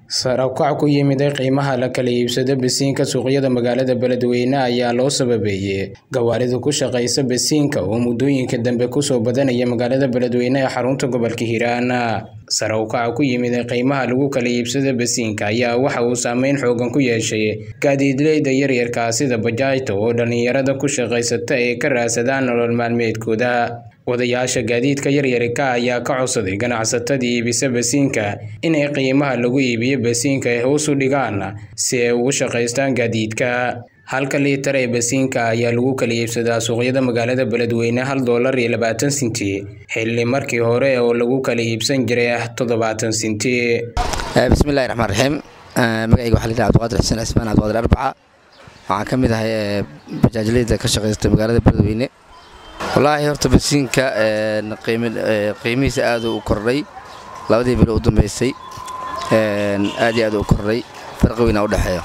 Sare u kac ku yimid qiimaha la kala iibsado basiinka suuqyada magaalada Beledweyne ayaa loo sababeeyay gawaarida ku shaqeysa basiinka oo muddooyinka dambe kusoo badanaya magaalada Beledweyne ee xarunta gobolka Hiiraan. Sare u kaca ku yimid qiimaha lagu kala iibsado basiinka ayaa waxa uu saameyn xooggan ku yeeshay gaadiidleyda yaryarka ah sida bajaajta oo dhalinyarada ku shaqeysata ay ka raadsadaan nolol maalmeedkooda. Wadayaasha gaadiidka yaryarka ah ayaa ka codsaday ganacsatada iibisa basiinka inay qiimaha lagu iibiyo basiinka ay hoos u dhigaan si ay ugu shaqeystaan gaadiidka. Halka liitar ee basiinka ayaa lagu kala iibsadaa suuqyada magaalada Beledweyne hal doolar iyo labaatan senti xilli markii hore oo lagu kala iibsan jiray toddobaatan senti. bismillahi raxmaan raxiim magacayga waxaa la yidhaha cabdiqaadir xuseen cismaan cabdiqaadir arbaca waxaan ka mid ahay bajaajleyda ka shaqeysta magaalada beledweyne wallaahi horta basiinka qiimihiisa aad u kordhay labadii bilo u dambeysay aad iyo aad u kordhay farqi weyn u dhexeeyo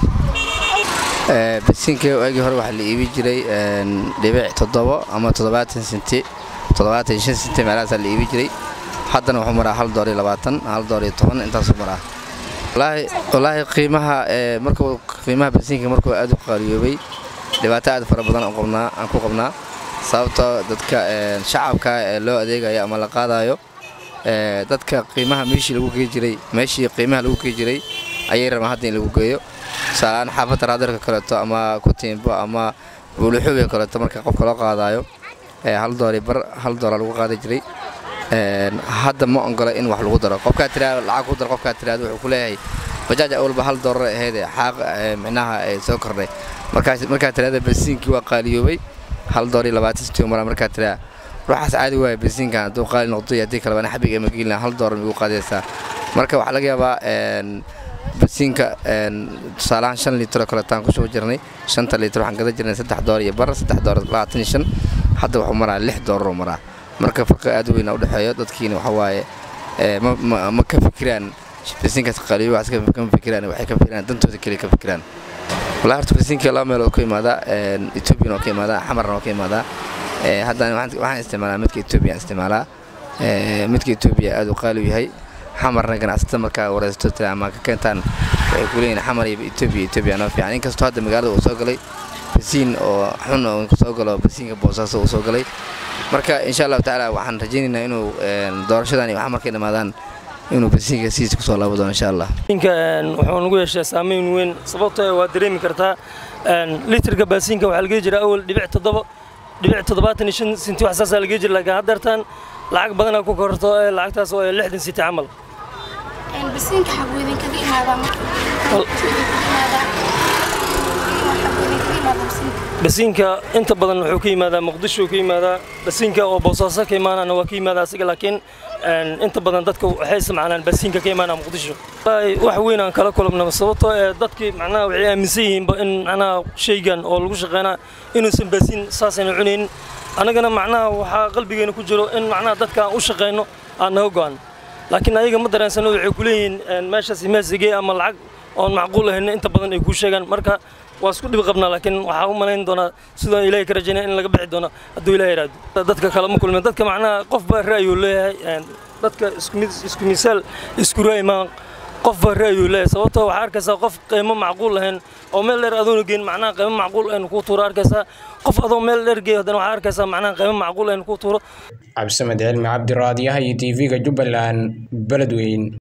basiinka waagii hore waxaa la iibi jiray dhibic toddobo ama toddobaatan senti toddobaatan iyo shan senti meelahaasaa la iibi jiray haddana wuxuu maraa hal door iyo labaatan hal door iyo toban intaasuu maraa wallaahi wallaahi qiimaha markuu qiimaha basiinka markuu aad u qaaliyoobay dhibaato aad fara badan aan qabnaa aan ku qabnaa sababtoo dadka shacabka ee loo adeegayo ama la qaadayo dadka qiimaha meeshii lagu gei jiray meeshii qiimaha lagu gei jiray ayay rabaan hadda in lagu geeyo tusaaleaan xaafadda raadarka kaleeto ama kutiimbo ama buuluxubiga kaleeto marka qofka loo qaadayo hal doori bar hal dooraa lagu qaadi jiray hadda ma ongola in wax lagu daro qofkaa tiraado lacag ku daro qofkaa tiraado wuxuu ku leeyahay bajaaj awalba hal doorar ahaydee xaaq micnaha soo kordhay markaas markaa tiraada basiinkii waa qaaliyoobay hal door iyo labaatan senti maraa markaa tiraa ruuxaas caadi waaya basiinkan hadduu qaali noqdo iyo haddii kalebana xabig ama geelina hal doorar migu qaadaysaa marka waxaa laga yaabaa basiinka tusaalahaan shan liitro kaleetaan kusoo jirnay shanta liitr waxaan gada jirnay saddex door iyo bar saddex door labaatan iyo shan hadda wuxuu maraa lix dooraroo maraa marka farqi aad u weyna u dhexeeyo dadkiina waxa waaye ma ka fikiraan basiinkaas qaaliyo waxaas kama fikiraan waxay ka fikiraan dantooda keliya ka fikiraan wallahi horta basiinka laba meelood ku imaadaa ethoobiyan oo ka imaadaa xamarna oo ka imaadaa haddana waxaan isticmaalaa midka ethoobiya isticmaalaa midka ethoobiya aad u qaali u yahay xamarna ganacsatada markaa wareysato tira ama ka keentaan waxay ku leeyihin xamar iyo etoobiya etoobiya noo fiican inkastoo hadda magaalada uu soo galay basiin oo xun oo soo galo basiinka boosaaso uu soo galay marka insha allahu tacaala waxaan rajaynaynaa inuu doorashadan iyo waxa markay dhammaadaan inuu basiinka sidiisa kusoo laabo doono insha allah basiinka wuxuu nagu yeeshaa saameyn weyn sababtoo waa dareemi kartaa litirka basiinka waxaa laga jira awal dhibic toddoba dhibic toddobaatan iyo shan sinti wax saasaa laga jira laakiin haddeertaan lacag badanaa ku korto lacagtaas oo lixdan sinti camal basiinka xaguu idinkaga imaadaa basiinka inta badan wuxuu ka yimaadaa muqdisho ka yimaadaa basiinka oo boosaaso ka imaanana waa ka yimaadaa asiga laakiin inta badan dadka waxay isticmaalaan basiinka ka imaanaa muqdisho wax weyn aan kala kulabnaba sababtoo ee dadkii macnaha waxay aaminsan yihiinba in macnaha shaygan oo lagu shaqeynaa inuusan basiin saasayna cunaynin annagana macnaha waxaa qalbigeena ku jiro in macnaha dadka aan u shaqeyno aan naga go'an laakiin ayaga ma dareensano waxay ku leeyihiin meeshaas meesigee ama lacag oon macquul ahayn inta badan ay kuu sheegaan marka waa isku dhib qabnaa laakiin waxaa u malayn doonaa sidoo ilaahay ka rajaynaya in laga bixi doono hadduu ilahay yidhaahdo dadka kale ma kulmeen dadka macnaha qof baa ra'yuu leeyahay dadka isku misaal isku ra'y maa qof baa ra'yuu leeyahay sababtoo waxaa arkaysaa qof qiimo macquul lahayn oo meel dheer adoona geyn macnaha qiimo macquul ahayn kuu tuuro arkaysaa qof adoo meel dheer geey haddana waxaa arkaysaa macnaha qiimo macquul ahayn kuu tuuro cabdisamed cilmi cabdiraadiyaha iyo tv-ga jubbaland beledweyn